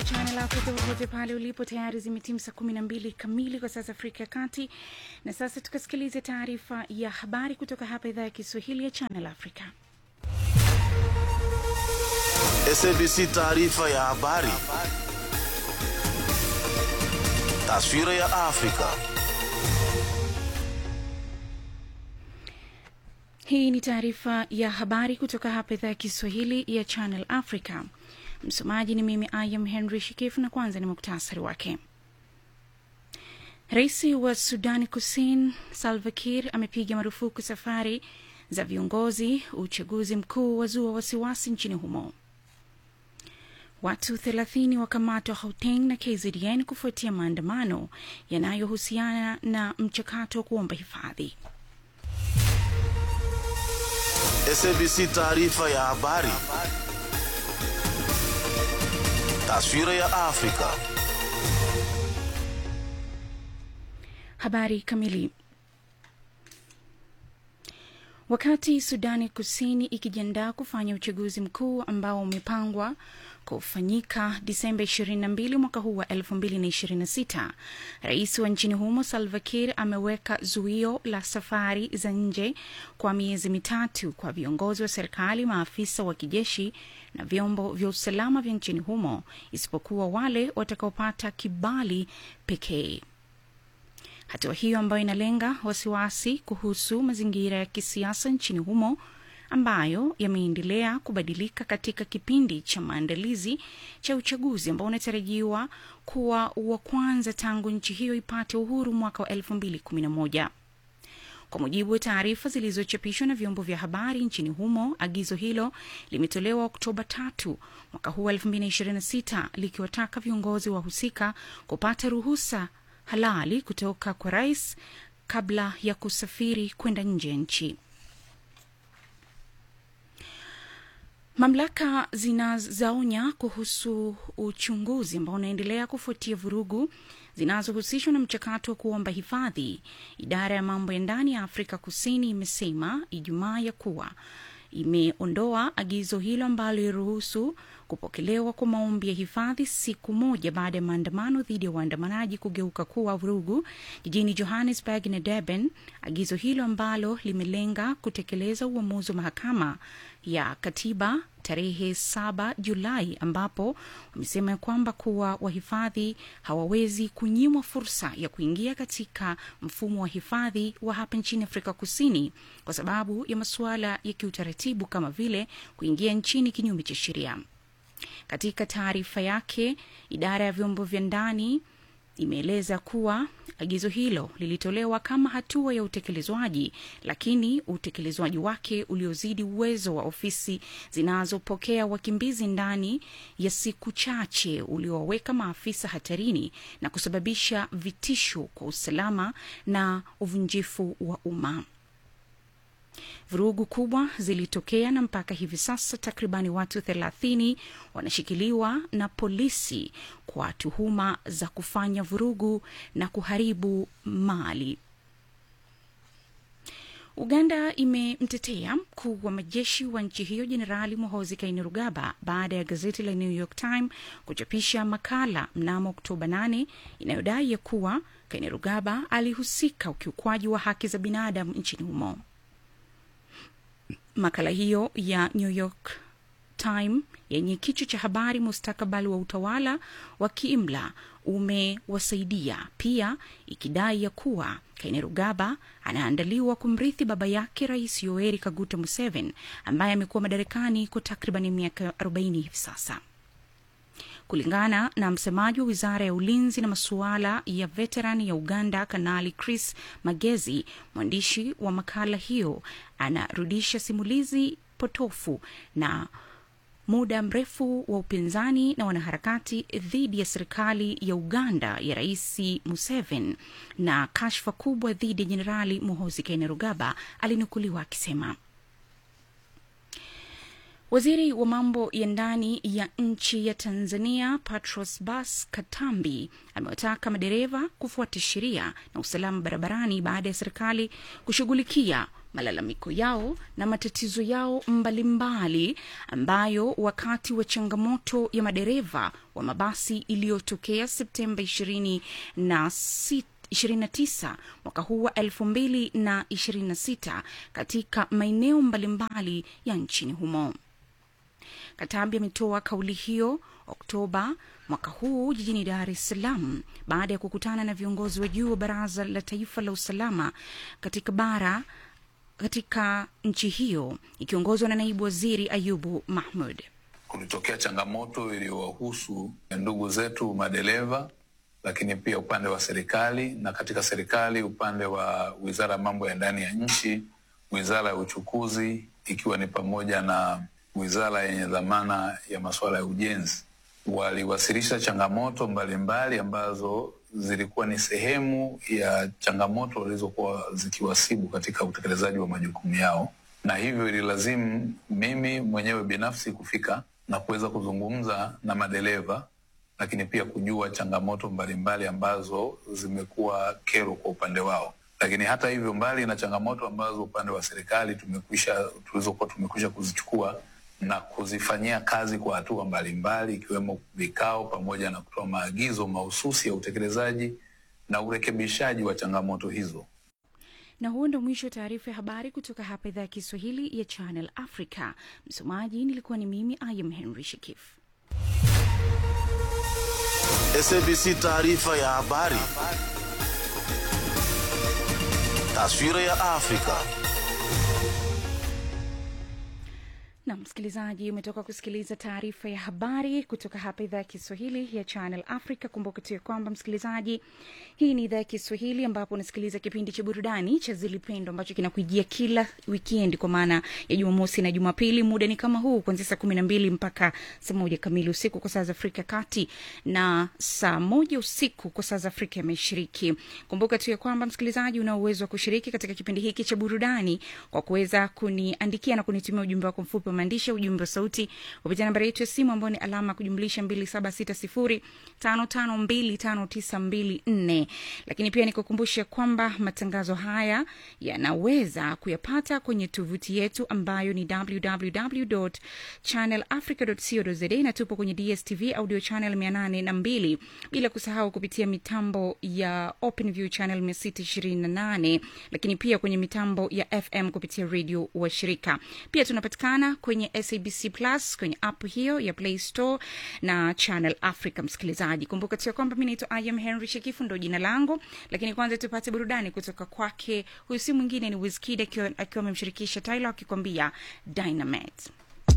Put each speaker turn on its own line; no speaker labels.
Channel Africa popote pale ulipo, tayari zimetimu saa kumi na mbili kamili kwa sasa Afrika ya Kati. Na sasa tukasikilize taarifa ya habari kutoka hapa idhaa ya Kiswahili ya Channel Africa.
SABC taarifa ya habari. Taswira ya Afrika.
Hii ni taarifa ya habari kutoka hapa idhaa ya Kiswahili ya Channel Africa. Msomaji ni mimi Ayam Henry Shikifu, na kwanza ni muktasari wake. Rais wa Sudani Kusini Salva Kiir amepiga marufuku safari za viongozi. Uchaguzi mkuu wazua wasiwasi nchini humo. Watu 30 wakamatwa Gauteng na KZN kufuatia maandamano yanayohusiana na mchakato wa kuomba hifadhi.
SABC taarifa ya habari. Taswira ya Afrika.
Habari kamili. Wakati Sudani Kusini ikijiandaa kufanya uchaguzi mkuu ambao umepangwa kufanyika Disemba 22 mwaka huu wa 2026, rais wa nchini humo Salva Kiir ameweka zuio la safari za nje kwa miezi mitatu kwa viongozi wa serikali, maafisa wa kijeshi na vyombo vya usalama vya nchini humo, isipokuwa wale watakaopata kibali pekee. Hatua hiyo ambayo inalenga wasiwasi kuhusu mazingira ya kisiasa nchini humo ambayo yameendelea kubadilika katika kipindi cha maandalizi cha uchaguzi ambao unatarajiwa kuwa wa kwanza tangu nchi hiyo ipate uhuru mwaka wa 2011. Kwa mujibu wa taarifa zilizochapishwa na vyombo vya habari nchini humo, agizo hilo limetolewa Oktoba tatu mwaka huu wa 2026 likiwataka viongozi wahusika kupata ruhusa halali kutoka kwa rais kabla ya kusafiri kwenda nje ya nchi. Mamlaka zinazaonya kuhusu uchunguzi ambao unaendelea kufuatia vurugu zinazohusishwa na mchakato wa kuomba hifadhi. Idara ya mambo ya ndani ya Afrika Kusini imesema Ijumaa ya kuwa imeondoa agizo hilo ambalo liruhusu kupokelewa kwa maombi ya hifadhi siku moja baada ya maandamano dhidi ya waandamanaji kugeuka kuwa vurugu jijini Johannesburg na Durban. Agizo hilo ambalo limelenga kutekeleza uamuzi wa mahakama ya katiba tarehe 7 Julai, ambapo wamesema kwamba kuwa wahifadhi hawawezi kunyimwa fursa ya kuingia katika mfumo wa hifadhi wa hapa nchini Afrika Kusini kwa sababu ya masuala ya kiutaratibu kama vile kuingia nchini kinyume cha sheria. Katika taarifa yake, idara ya vyombo vya ndani imeeleza kuwa agizo hilo lilitolewa kama hatua ya utekelezwaji, lakini utekelezwaji wake uliozidi uwezo wa ofisi zinazopokea wakimbizi ndani ya siku chache uliowaweka maafisa hatarini na kusababisha vitisho kwa usalama na uvunjifu wa umma. Vurugu kubwa zilitokea na mpaka hivi sasa takribani watu thelathini wanashikiliwa na polisi kwa tuhuma za kufanya vurugu na kuharibu mali. Uganda imemtetea mkuu wa majeshi wa nchi hiyo Jenerali Muhoozi Kainerugaba baada ya gazeti la New York Times kuchapisha makala mnamo Oktoba 8 inayodai ya kuwa Kainerugaba alihusika ukiukwaji wa haki za binadamu nchini humo. Makala hiyo ya New York Times yenye kichwa cha habari mustakabali wa utawala wa kiimla umewasaidia pia, ikidai ya kuwa Kainerugaba anaandaliwa kumrithi baba yake Rais Yoweri Kaguta Museveni ambaye amekuwa madarakani kwa takriban miaka 40 hivi sasa. Kulingana na msemaji wa wizara ya ulinzi na masuala ya veterani ya Uganda, Kanali Chris Magezi, mwandishi wa makala hiyo anarudisha simulizi potofu na muda mrefu wa upinzani na wanaharakati dhidi ya serikali ya Uganda ya Rais Museveni na kashfa kubwa dhidi ya Jenerali Muhoozi Kainerugaba, alinukuliwa akisema Waziri wa mambo ya ndani ya nchi ya Tanzania Patros Bas Katambi amewataka madereva kufuata sheria na usalama barabarani baada ya serikali kushughulikia malalamiko yao na matatizo yao mbalimbali ambayo wakati wa changamoto ya madereva wa mabasi iliyotokea Septemba 26 29 mwaka huu wa 2026 katika maeneo mbalimbali ya nchini humo. Katabi ametoa kauli hiyo Oktoba mwaka huu jijini Dar es Salaam baada ya kukutana na viongozi wa juu wa Baraza la Taifa la Usalama katika bara katika nchi hiyo ikiongozwa na naibu waziri Ayubu Mahmud.
Kulitokea changamoto iliyowahusu ndugu zetu madereva, lakini pia upande wa serikali, na katika serikali upande wa wizara ya mambo ya ndani ya nchi, wizara ya uchukuzi, ikiwa ni pamoja na wizara yenye dhamana ya masuala ya ujenzi waliwasilisha changamoto mbalimbali mbali ambazo zilikuwa ni sehemu ya changamoto walizokuwa zikiwasibu katika utekelezaji wa majukumu yao, na hivyo ililazimu mimi mwenyewe binafsi kufika na kuweza kuzungumza na madereva, lakini pia kujua changamoto mbalimbali mbali ambazo zimekuwa kero kwa upande wao. Lakini hata hivyo, mbali na changamoto ambazo upande wa serikali tumekwisha tulizokuwa tumekwisha kuzichukua na kuzifanyia kazi kwa hatua mbalimbali ikiwemo vikao pamoja na kutoa maagizo mahususi ya utekelezaji na urekebishaji wa changamoto hizo.
Na huo ndo mwisho wa taarifa ya habari kutoka hapa idhaa ya Kiswahili ya Channel Africa. Msomaji nilikuwa ni mimi Ayam Henry Shikif.
SABC taarifa ya habari. Taswira ya Afrika.
na msikilizaji umetoka kusikiliza taarifa ya habari kutoka hapa idhaa ya kiswahili ya channel africa kumbuka tu ya kwamba msikilizaji hii ni idhaa ya kiswahili ambapo unasikiliza kipindi cha burudani cha zilipendo ambacho kinakujia kila wikendi kwa maana ya jumamosi na jumapili muda ni kama huu kuanzia saa kumi na mbili mpaka saa moja kamili usiku kwa saa za afrika kati na saa moja usiku kwa saa za afrika ya mashariki kumbuka tu ya kwamba msikilizaji una uwezo wa kushiriki katika kipindi hiki cha burudani kwa kuweza kuniandikia na kunitumia ujumbe wako mfupi wa maandishi ujumbe wa sauti kupitia nambari yetu ya simu ambayo ni alama ya kujumlisha mbili saba sita sifuri tano tano mbili tano tisa mbili nne lakini pia nikukumbushe kwamba matangazo haya yanaweza kuyapata kwenye tovuti yetu ambayo ni www channelafrica co za na tupo kwenye dstv audio channel mia nane na mbili bila kusahau kupitia mitambo ya openview channel mia sita ishirini na nane lakini pia kwenye mitambo ya fm kupitia redio wa shirika pia tunapatikana kwenye sabc plus kwenye app hiyo ya play store na channel africa msikilizaji kumbuka tu ya kwamba mi naitwa iam henry shekifu ndo jina langu lakini kwanza tupate burudani kutoka kwake huyu si mwingine ni wiskid akiwa amemshirikisha tyler akikwambia dynamite